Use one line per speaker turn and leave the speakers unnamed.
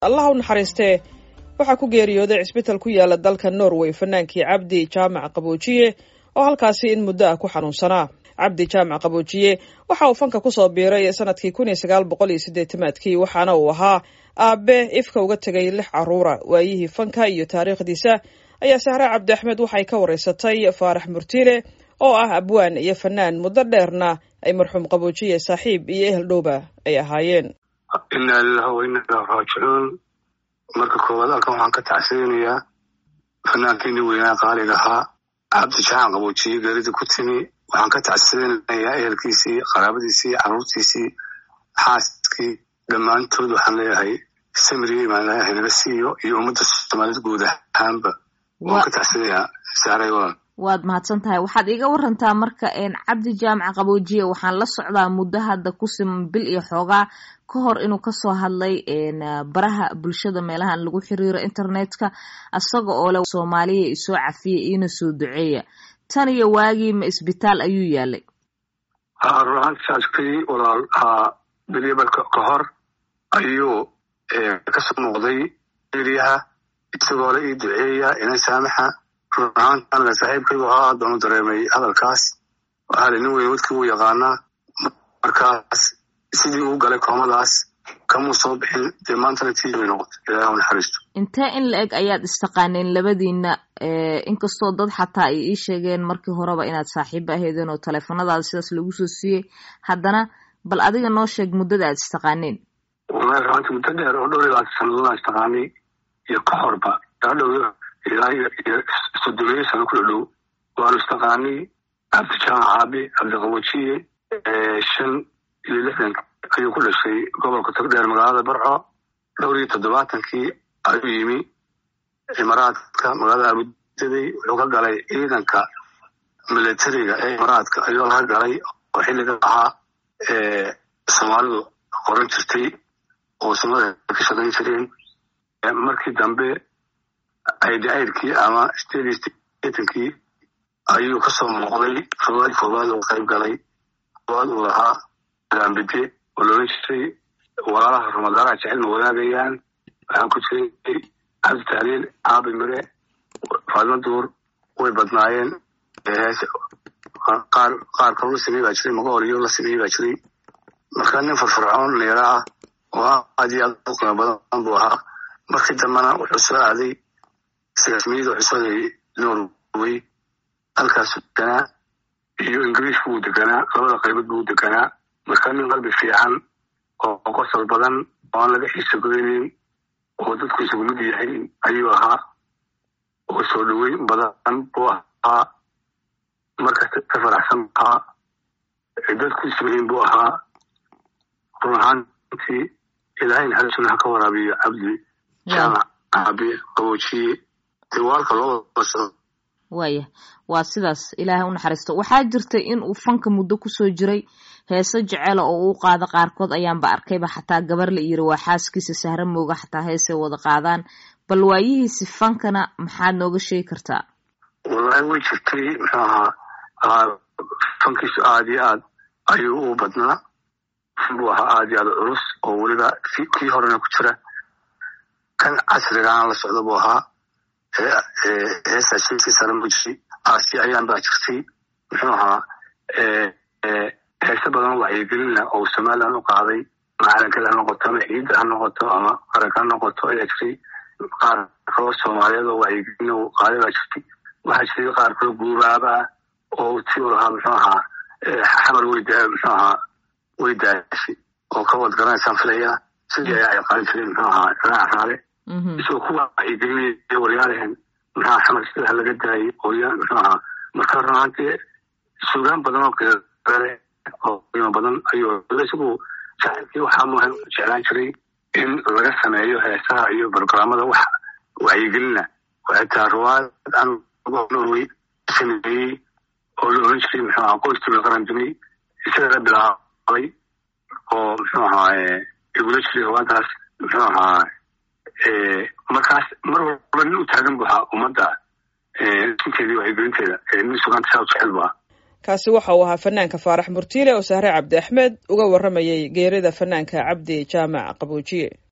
allah u naxariistee waxaa ku geeriyooday cisbital ku yaala dalka norway fanaankii cabdi jaamac qaboojiye oo halkaasi in muddo ah ku xanuunsanaa cabdi jaamac qaboojiye waxa uu fanka kusoo biiray sanadkii kun iyo sagaal boqol iyo siddeetamaadkii waxaana uu ahaa aabe ifka uga tegay lix caruura waayihii fanka iyo taariikhdiisa ayaa sahre cabdi axmed waxay ka waraysatay faarax murtiile oo ah abwaan iyo fanaan muddo dheerna ay marxuum qaboojiye saaxiib iyo ehel dhowba ay ahaayeen
inaa lilahi wa inaa ilahi raajicuun marka koowaad halkan waxaan ka tacsiyanayaa fanaankiini weynaa qaaliga ahaa cabdi jacan qaboojiye geerida ku timi waxaan ka tacsiyanayaa ehelkiisii qaraabadiisii carruurtiisii xaaskii dhammaantood waxaan leeyahay samiriye baan leeyahay naga siiyo iyo ummadda soomaaliyed guud ahaanba waan ka tacsiyanayaa saaray walaal
waad mahadsan tahay waxaad iiga warantaa marka cabdi jaamac qaboojiye waxaan la socdaa muddo hadda ku siman bil iyo xoogaa ka hor inuu kasoo hadlay baraha bulshada meelahan lagu xiriiro internetka isaga oo leh soomaaliya isoo cafiya iina soo duceeya tan iyo waagii ma isbitaal ayuu yaalay
run ahaantisaskii walaal bilyabalka ka hor ayuu kasoo muuqday eriyaha isagoo la ii duceeya ina saamaxa run ahaantaana saaxiibkaygu ahaa doonu dareemay hadalkaas waxaa nin weyn wadkii wuu yaqaanaa markaas sidii uu galay koomadaas kamuu soo bixin dee maantana tii bay noqotay ilaah u naxariisto
intee in la eg ayaad istaqaaneen labadiina inkastoo dad xataa ay ii sheegeen markii horeba inaad saaxiiba aheedeen oo taleefanadaada sidaas lagu soo siiyey haddana bal adiga noo sheeg muddada aad istaqaaneen
wallahi ruanti muddo dheer oo dhowr iyo labaatan sannadoodaan istaqaanay iyo ka horba dhow ilaa iyo sodomeeyo sano ku dhadhow waanu istaqaanay cabdi jaamac caabi cabdiqaboojiye shan iyo lixdan ayuu ku dhashay gobolka togdheer magaalada barco dhowr iyo toddobaatankii ayuu yimi imaaraadka magaalada abudaday wuxuu ka galay ciidanka militariga ee imaaraadka ayuu laga galay oo xilliga ahaa soomaalidu qoran jirtay oo soomaalida ka shaqayn jireen markii dambe aidairkii ama stadistankii ayuu kasoo muuqday koowaad koowaad oo qayb galay koowaad uu lahaa ambide oo loolan jiray walaalaha ramadaanaha jecel ma wadaagayaan waxaan ku jiray cabdi tahliil caabi mire faadimo duur way badnaayeen qaar qaar kaloo la sameey baa jiray magaoriyo la sameeyey baa jiray marka nin farfarcoon neera ah oo aad iyo aad u qiimo badan buu ahaa markii dambena wuxuu soo aaday sagaasmiyada wuxuu soo aaday norway halkaasu deganaa iyo ingiriishku wuu deganaa labada qaybood buu deganaa marka nin qalbi fiican oo qosol badan oo aan laga xiisa goynin oo dadku isagu mid yahay ayuu ahaa oo soo dhaweyn badan buu ahaa markasta ka faraxsan ahaa dadku ismahin buu ahaa run ahaantii ilaahay naxariisuna ha ka waraabiyo cabdi jaamac caabi qaboojiye dee waalka loo wada socdo
waaya waa sidaas ilaahay u naxariisto waxaa jirtay in uu fanka muddo kusoo jiray heeso jecela oo uu qaado qaarkood ayaanba arkayba xataa gabar la yiri waa xaaskiisa sahra mooga xataa heesay wada qaadaan bal waayihiisi fankana maxaad nooga sheegi kartaa
wallahi way jirtay muxuu ahaa fankiisu aad iyo aad ayuu u badnaa buu ahaa aad iyo aad culus oo weliba kii horena ku jira kan casrigaana la socda buu ahaa heesa shilkii sare mu jiray aasi ayaan baa jirtay muxuu ahaa heese badan wacyigelina oo somaliland u qaaday macalankeed ha noqoto ama ciidda ha noqoto ama qaranka ha noqoto ayaa jirtay qaar kaloo soomaaliyeed oo wacyigelina u qaaday baa jirtay waxaa jiray qaar kaloo guubaaba oo ti u lahaa muxuu ahaa xamar wey muxuu ahaa way daashay oo ka wad garanaysaan filaya sidii ayaa ay qaadan jireen muxuu ahaa raac raale isagoo ku wacyigelinaya waryaalehen maxaa xamar sida ha laga daayay ooya muxuu ahaa marka runaantii suugaan badan oo qeere oo qiimo badan ayuu isagu jacaylkii waxaa muhan jeclaan jiray in laga sameeyo heesaha iyo barogramada wax wacyigelina xitaa ruwaad aan norway sameeyey oo la oran jiray muxuu ahaa qoyskii la qaran dumay isaga la bilaabay oo muxuu ahaa igula jiray ruwaadaas muxuu ahaa markaas mar walba nin u taagan bu ahaa ummadda inteedii wacyigelinteeda nin sugaanta saa u jecel bu ahaa
kaasi waxa uu ahaa fanaanka faarax murtiile oo sahre cabdi axmed uga warramayay geerida fanaanka cabdi jaamac qaboojiye